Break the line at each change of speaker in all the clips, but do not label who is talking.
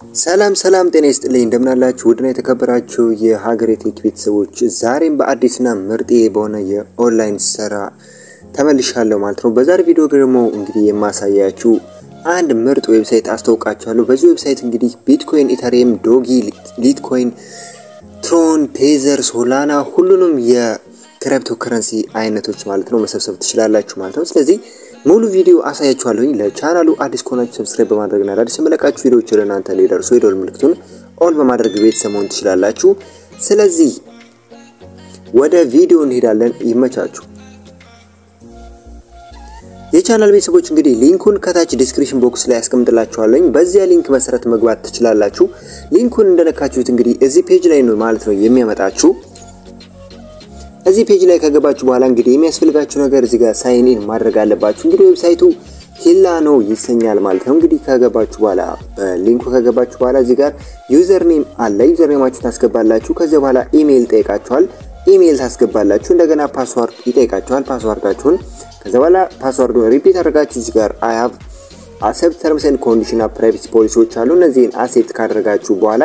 ሰላም ሰላም፣ ጤና ይስጥልኝ እንደምናላችሁ ውድና የተከበራችሁ የሀገሬ ቴክ ቤተሰቦች፣ ዛሬም በአዲስና ምርጥ በሆነ የኦንላይን ስራ ተመልሻለሁ ማለት ነው። በዛሬ ቪዲዮ ደግሞ እንግዲህ የማሳያችሁ አንድ ምርጥ ዌብሳይት አስተዋውቃችኋለሁ። በዚህ ዌብሳይት እንግዲህ ቢትኮይን፣ ኢተሪየም፣ ዶጊ፣ ሊትኮይን፣ ትሮን፣ ቴዘር፣ ሶላና ሁሉንም የክሪፕቶ ከረንሲ አይነቶች ማለት ነው መሰብሰብ ትችላላችሁ ማለት ነው። ስለዚህ ሙሉ ቪዲዮ አሳያችኋለሁኝ። ለቻናሉ አዲስ ከሆናችሁ ሰብስክራይብ በማድረግና አዳዲስ የመለቃችሁ ቪዲዮዎች ወደ እናንተ እንዲደርሱ የደወል ምልክቱን ኦል በማድረግ ቤተሰብ መሆን ትችላላችሁ። ስለዚህ ወደ ቪዲዮ እንሄዳለን። ይመቻችሁ። የቻናል ቤተሰቦች እንግዲህ ሊንኩን ከታች ዲስክሪፕሽን ቦክስ ላይ ያስቀምጥላችኋለኝ። በዚያ ሊንክ መሰረት መግባት ትችላላችሁ። ሊንኩን እንደነካችሁት እንግዲህ እዚህ ፔጅ ላይ ነው ማለት ነው የሚያመጣችሁ እዚህ ፔጅ ላይ ከገባችሁ በኋላ እንግዲህ የሚያስፈልጋችሁ ነገር እዚህ ጋር ሳይን ኢን ማድረግ አለባችሁ። እንግዲህ ዌብሳይቱ ሂላ ነው ይሰኛል ማለት ነው። እንግዲህ ከገባችሁ በኋላ በሊንኩ ከገባችሁ በኋላ እዚህ ጋር ዩዘር ኔም አለ። ዩዘር ኔማችሁ ታስገባላችሁ። ከዚያ በኋላ ኢሜይል ይጠይቃችኋል። ኢሜይል ታስገባላችሁ። እንደገና ፓስዋርድ ይጠይቃችኋል። ፓስዋርዳችሁን ከዚያ በኋላ ፓስዋርዱን ሪፒት አድርጋችሁ እዚህ ጋር አይ ሃቭ አክሰፕት ተርምስ ኤንድ ኮንዲሽን ኦፍ ፕራይቬሲ ፖሊሲዎች አሉ። እነዚህን አክሴፕት ካደረጋችሁ በኋላ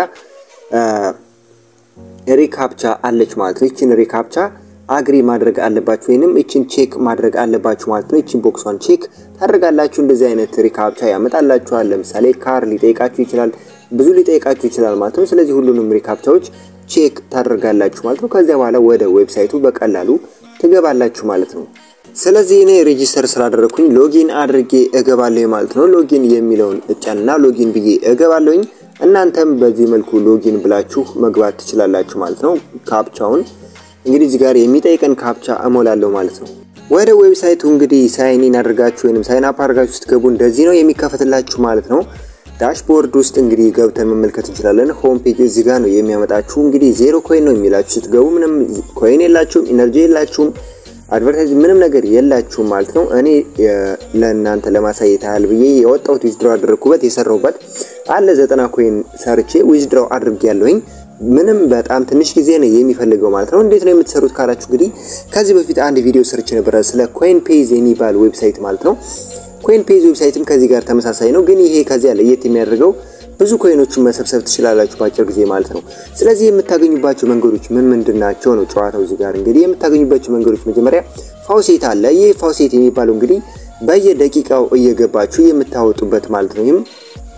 ሪካፕቻ አለች ማለት ነው። ይችን ሪካፕቻ አግሪ ማድረግ አለባችሁ ወይንም እችን ቼክ ማድረግ አለባችሁ ማለት ነው። እችን ቦክሷን ቼክ ታደርጋላችሁ። እንደዚህ አይነት ሪካፕቻ ያመጣላችኋል። ለምሳሌ ካር ሊጠይቃችሁ ይችላል፣ ብዙ ሊጠይቃችሁ ይችላል ማለት ነው። ስለዚህ ሁሉንም ሪካፕቻዎች ቼክ ታደርጋላችሁ ማለት ነው። ከዚያ በኋላ ወደ ዌብሳይቱ በቀላሉ ትገባላችሁ ማለት ነው። ስለዚህ እኔ ሬጂስተር ስላደረግኩኝ ሎጊን አድርጌ እገባለሁ ማለት ነው። ሎጊን የሚለውን እጫንና ሎጊን ብዬ እገባለሁኝ። እናንተም በዚህ መልኩ ሎጊን ብላችሁ መግባት ትችላላችሁ ማለት ነው። ካፕቻውን እንግዲህ እዚህ ጋር የሚጠይቀን ካፕቻ እሞላለሁ ማለት ነው። ወደ ዌብሳይቱ እንግዲህ ሳይን ኢን አድርጋችሁ ወይም ሳይን አፕ አድርጋችሁ ስትገቡ እንደዚህ ነው የሚከፈትላችሁ ማለት ነው። ዳሽቦርድ ውስጥ እንግዲህ ገብተን መመልከት እንችላለን። ሆም ፔጅ እዚህ ጋር ነው የሚያመጣችሁ። እንግዲህ ዜሮ ኮይን ነው የሚላችሁ ስትገቡ። ምንም ኮይን የላችሁም፣ ኢነርጂ የላችሁም፣ አድቨርታይዝ ምንም ነገር የላችሁም ማለት ነው። እኔ ለእናንተ ለማሳየት ያህል ብዬ የወጣሁት ዊዝድሮ አደረግኩበት የሰራሁበት አለ ዘጠና ኮይን ሰርቼ ዊዝድሮ አድርጌ ያለሁኝ ምንም በጣም ትንሽ ጊዜ ነው የሚፈልገው ማለት ነው። እንዴት ነው የምትሰሩት ካላችሁ እንግዲህ ከዚህ በፊት አንድ ቪዲዮ ሰርች ነበረ ስለ ኮይን ፔዝ የሚባል ዌብሳይት ማለት ነው። ኮይን ፔዝ ዌብሳይትም ከዚህ ጋር ተመሳሳይ ነው፣ ግን ይሄ ከዚያ ለየት የሚያደርገው ብዙ ኮይኖችን መሰብሰብ ትችላላችሁ በአጭር ጊዜ ማለት ነው። ስለዚህ የምታገኙባቸው መንገዶች ምን ምንድን ናቸው ነው ጨዋታው። እዚህ ጋር እንግዲህ የምታገኙባቸው መንገዶች መጀመሪያ ፋውሴት አለ። ይህ ፋውሴት የሚባለው እንግዲህ በየደቂቃው እየገባችሁ የምታወጡበት ማለት ነው። ይህም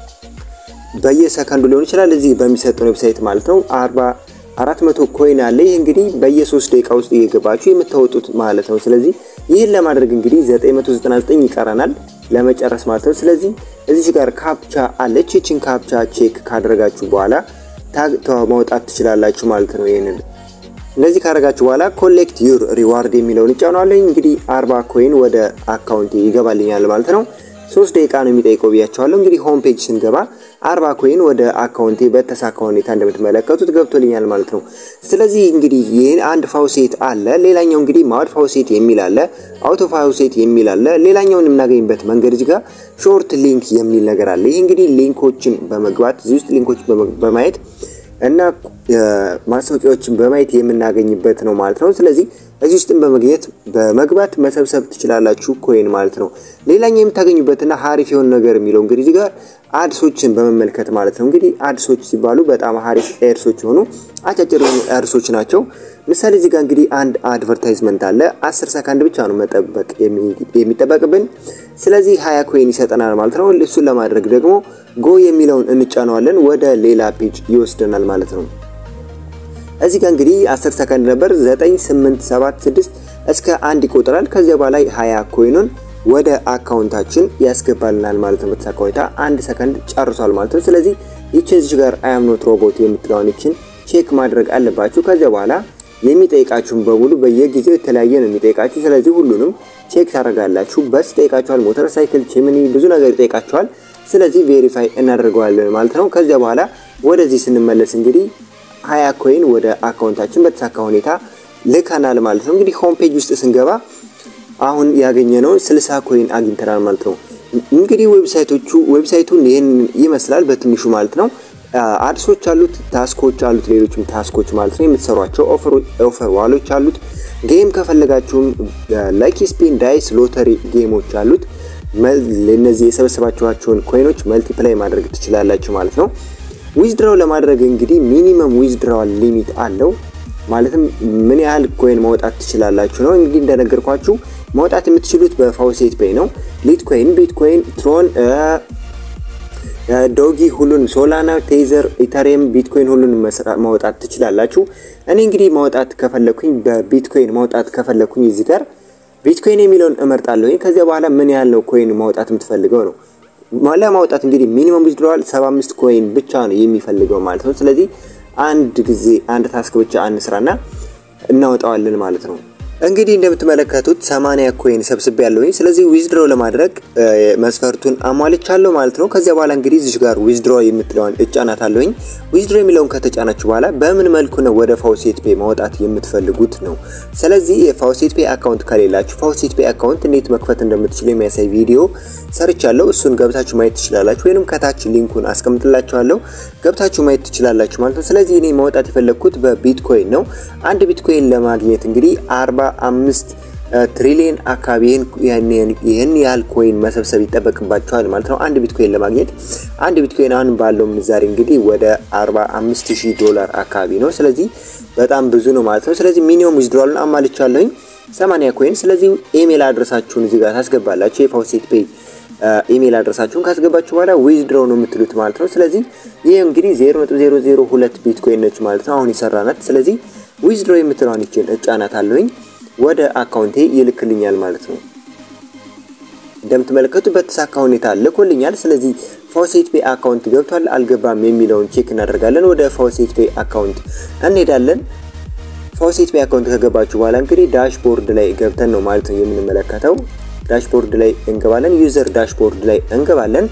በየሰከንዱ ሊሆን ይችላል። እዚህ በሚሰጠው ዌብሳይት ማለት ነው። አርባ አራት መቶ ኮይን አለ። ይህ እንግዲህ በየሶስት ደቂቃ ውስጥ እየገባችሁ የምታወጡት ማለት ነው። ስለዚህ ይህን ለማድረግ እንግዲህ 999 ይቀረናል ለመጨረስ ማለት ነው። ስለዚህ እዚህ ጋር ካፕቻ አለች። ይችን ካፕቻ ቼክ ካደረጋችሁ በኋላ ማውጣት ትችላላችሁ ማለት ነው። ይህንን እንደዚህ ካደረጋችሁ በኋላ ኮሌክት ዩር ሪዋርድ የሚለውን እጫኗለኝ። እንግዲህ 40 ኮይን ወደ አካውንት ይገባልኛል ማለት ነው። ሶስት ደቂቃ ነው የሚጠይቀው ብያቸዋለሁ። እንግዲህ ሆም ፔጅ ስንገባ አርባ ኮይን ወደ አካውንቴ በተሳካ ሁኔታ እንደምትመለከቱት ገብቶልኛል ማለት ነው። ስለዚህ እንግዲህ ይህን አንድ ፋውሴት አለ። ሌላኛው እንግዲህ ማውድ ፋውሴት የሚል አለ፣ አውቶ ፋውሴት የሚል አለ። ሌላኛውን የምናገኝበት መንገድ እዚህ ጋር ሾርት ሊንክ የሚል ነገር አለ። ይህ እንግዲህ ሊንኮችን በመግባት እዚህ ውስጥ ሊንኮችን በማየት እና ማስታወቂያዎችን በማየት የምናገኝበት ነው ማለት ነው። ስለዚህ እዚህ ውስጥም በመግኘት በመግባት መሰብሰብ ትችላላችሁ ኮይን ማለት ነው። ሌላኛው የምታገኙበትና ሀሪፍ የሆነ ነገር የሚለው እንግዲህ እዚህ ጋር አድሶችን በመመልከት ማለት ነው። እንግዲህ አድሶች ሲባሉ በጣም ሀሪፍ ኤርሶች የሆኑ አጫጭር የሆኑ ኤርሶች ናቸው። ምሳሌ እዚህ ጋር እንግዲህ አንድ አድቨርታይዝመንት አለ። አስር ሰከንድ ብቻ ነው መጠበቅ የሚጠበቅብን። ስለዚህ ሀያ ኮይን ይሰጠናል ማለት ነው። እሱን ለማድረግ ደግሞ ጎ የሚለውን እንጫነዋለን። ወደ ሌላ ፔጅ ይወስደናል ማለት ነው። እዚህ ጋር እንግዲህ 10 ሰከንድ ነበር 9 8 7 6 እስከ አንድ ይቆጥራል። ከዚያ በላይ 20 ኮይኑን ወደ አካውንታችን ያስገባልናል ማለት ነው። በተሳካ ሁኔታ አንድ ሰከንድ ጨርሷል ማለት ነው። ስለዚህ ይችን እዚህ ጋር አይ አም ኖት ሮቦት የምትለውን ይችን ቼክ ማድረግ አለባችሁ። ከዚያ በኋላ የሚጠይቃችሁን በሙሉ በየጊዜው የተለያየ ነው የሚጠይቃችሁ። ስለዚህ ሁሉንም ቼክ ታደርጋላችሁ። በስ ይጠይቃችኋል፣ ሞተር ሳይክል፣ ቺምኒ ብዙ ነገር ይጠይቃችኋል። ስለዚህ ቬሪፋይ እናደርገዋለን ማለት ነው። ከዚያ በኋላ ወደዚህ ስንመለስ እንግዲህ ሀያ ኮይን ወደ አካውንታችን በተሳካ ሁኔታ ልከናል ማለት ነው። እንግዲህ ሆም ፔጅ ውስጥ ስንገባ አሁን ያገኘነውን 60 ኮይን አግኝተናል ማለት ነው። እንግዲህ ዌብሳይቶቹ ዌብሳይቱን ይህን ይመስላል በትንሹ ማለት ነው። አድሶች አሉት፣ ታስኮች አሉት፣ ሌሎችም ታስኮች ማለት ነው የምትሰሯቸው ኦፈር ዋሎች አሉት። ጌም ከፈለጋችሁም ላኪ ስፒን፣ ዳይስ፣ ሎተሪ ጌሞች አሉት። እነዚህ የሰበሰባችኋቸውን ኮይኖች መልቲፕላይ ማድረግ ትችላላችሁ ማለት ነው። ዊዝድራው ለማድረግ እንግዲህ ሚኒመም ዊዝድራዋል ሊሚት አለው። ማለትም ምን ያህል ኮይን ማውጣት ትችላላችሁ ነው። እንግዲህ እንደነገርኳችሁ ማውጣት የምትችሉት በፋውሴት ፔይ ነው። ሊትኮይን፣ ቢትኮይን፣ ትሮን፣ ዶጊ ሁሉንም፣ ሶላና፣ ቴዘር፣ ኢተሪየም፣ ቢትኮይን ሁሉንም ማውጣት ትችላላችሁ። እኔ እንግዲህ ማውጣት ከፈለኩኝ በቢትኮይን ማውጣት ከፈለኩኝ እዚህ ጋር ቢትኮይን የሚለውን እመርጣለሁ። ከዚያ በኋላ ምን ያህል ነው ኮይን ማውጣት የምትፈልገው ነው። ለማውጣት እንግዲህ ሚኒመም ዊዝድሮዋል 75 ኮይን ብቻ ነው የሚፈልገው ማለት ነው። ስለዚህ አንድ ጊዜ አንድ ታስክ ብቻ አንስራና እናወጣዋለን ማለት ነው። እንግዲህ እንደምትመለከቱት 80 ኮይን ሰብስቤ ያለሁኝ። ስለዚህ ዊዝድሮ ለማድረግ መስፈርቱን አሟልቻለሁ ማለት ነው። ከዚያ በኋላ እንግዲህ እዚህ ጋር ዊዝድሮ የምትለውን እጫናት አለሁኝ። ዊዝድሮ የሚለውን ከተጫናችሁ በኋላ በምን መልኩ ነው ወደ ፋውሴት ፔ ማውጣት የምትፈልጉት ነው። ስለዚህ የፋውሴት ፔ አካውንት ከሌላችሁ ፋውሴት ፔ አካውንት እንዴት መክፈት እንደምትችሉ የሚያሳይ ቪዲዮ ሰርቻለሁ። እሱን ገብታችሁ ማየት ትችላላችሁ፣ ወይንም ከታች ሊንኩን አስቀምጥላችኋለሁ ገብታችሁ ማየት ትችላላችሁ ማለት ነው። ስለዚህ እኔ ማውጣት የፈለግኩት በቢትኮይን ነው። አንድ ቢትኮይን ለማግኘት እንግዲህ አርባ አምስት ትሪሊየን አካባቢ ይህን ያህል ኮይን መሰብሰብ ይጠበቅባቸዋል ማለት ነው። አንድ ቢትኮይን ለማግኘት አንድ ቢትኮይን አሁን ባለው ምንዛሬ እንግዲህ ወደ 45000 ዶላር አካባቢ ነው። ስለዚህ በጣም ብዙ ነው ማለት ነው። ስለዚህ ሚኒመም ዊዝድሮዋልን አማልቻለሁኝ 80 ኮይን። ስለዚህ ኢሜል አድረሳችሁን እዚህ ጋር ታስገባላችሁ። የፋውሴት ፔይ ኢሜል አድረሳችሁን ካስገባችሁ በኋላ ዊዝድሮው ነው የምትሉት ማለት ነው። ስለዚህ ይህ እንግዲህ 0.002 ቢትኮይን ነች ማለት ነው አሁን የሰራናት። ስለዚህ ዊዝድሮ የምትለውን ይችን እጫናት አለሁኝ ወደ አካውንቴ ይልክልኛል ማለት ነው። እንደምትመለከቱ በተሳካ ሁኔታ ልኮልኛል። ስለዚህ ፋውሴት ፔይ አካውንት ገብቷል አልገባም የሚለውን ቼክ እናደርጋለን። ወደ ፋውሴት ፔይ አካውንት እንሄዳለን። ፋውሴት ፔይ አካውንት ከገባችሁ በኋላ እንግዲህ ዳሽቦርድ ላይ ገብተን ነው ማለት ነው የምንመለከተው። ዳሽቦርድ ላይ እንገባለን። ዩዘር ዳሽቦርድ ላይ እንገባለን።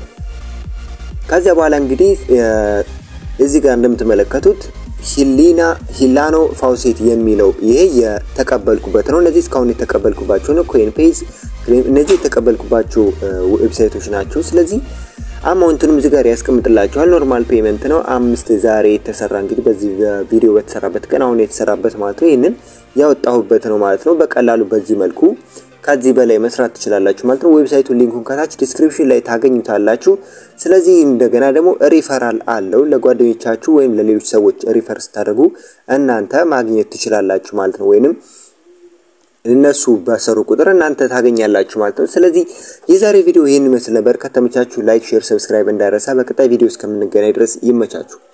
ከዚያ በኋላ እንግዲህ እዚህ ጋር እንደምትመለከቱት ሂሊና ሂላኖ ፋውሴት የሚለው ይሄ የተቀበልኩበት ነው። እነዚህ እስካሁን የተቀበልኩባቸው ነው። ኮይን ፔዝ እነዚህ የተቀበልኩባቸው ዌብሳይቶች ናቸው። ስለዚህ አማውንቱንም እዚህ ጋር ያስቀምጥላችኋል። ኖርማል ፔመንት ነው። አምስት ዛሬ የተሰራ እንግዲህ በዚህ ቪዲዮ በተሰራበት ቀን አሁን የተሰራበት ማለት ነው። ይህንን ያወጣሁበት ነው ማለት ነው። በቀላሉ በዚህ መልኩ ከዚህ በላይ መስራት ትችላላችሁ ማለት ነው። ዌብሳይቱን ሊንኩን ከታች ዲስክሪፕሽን ላይ ታገኙታላችሁ። ስለዚህ እንደገና ደግሞ ሪፈራል አለው ለጓደኞቻችሁ ወይም ለሌሎች ሰዎች ሪፈር ስታደርጉ እናንተ ማግኘት ትችላላችሁ ማለት ነው። ወይንም እነሱ በሰሩ ቁጥር እናንተ ታገኛላችሁ ማለት ነው። ስለዚህ የዛሬ ቪዲዮ ይህን ይመስል ነበር። ከተመቻችሁ ላይክ፣ ሼር፣ ሰብስክራይብ እንዳይረሳ። በቀጣይ ቪዲዮ እስከምንገናኝ ድረስ ይመቻችሁ።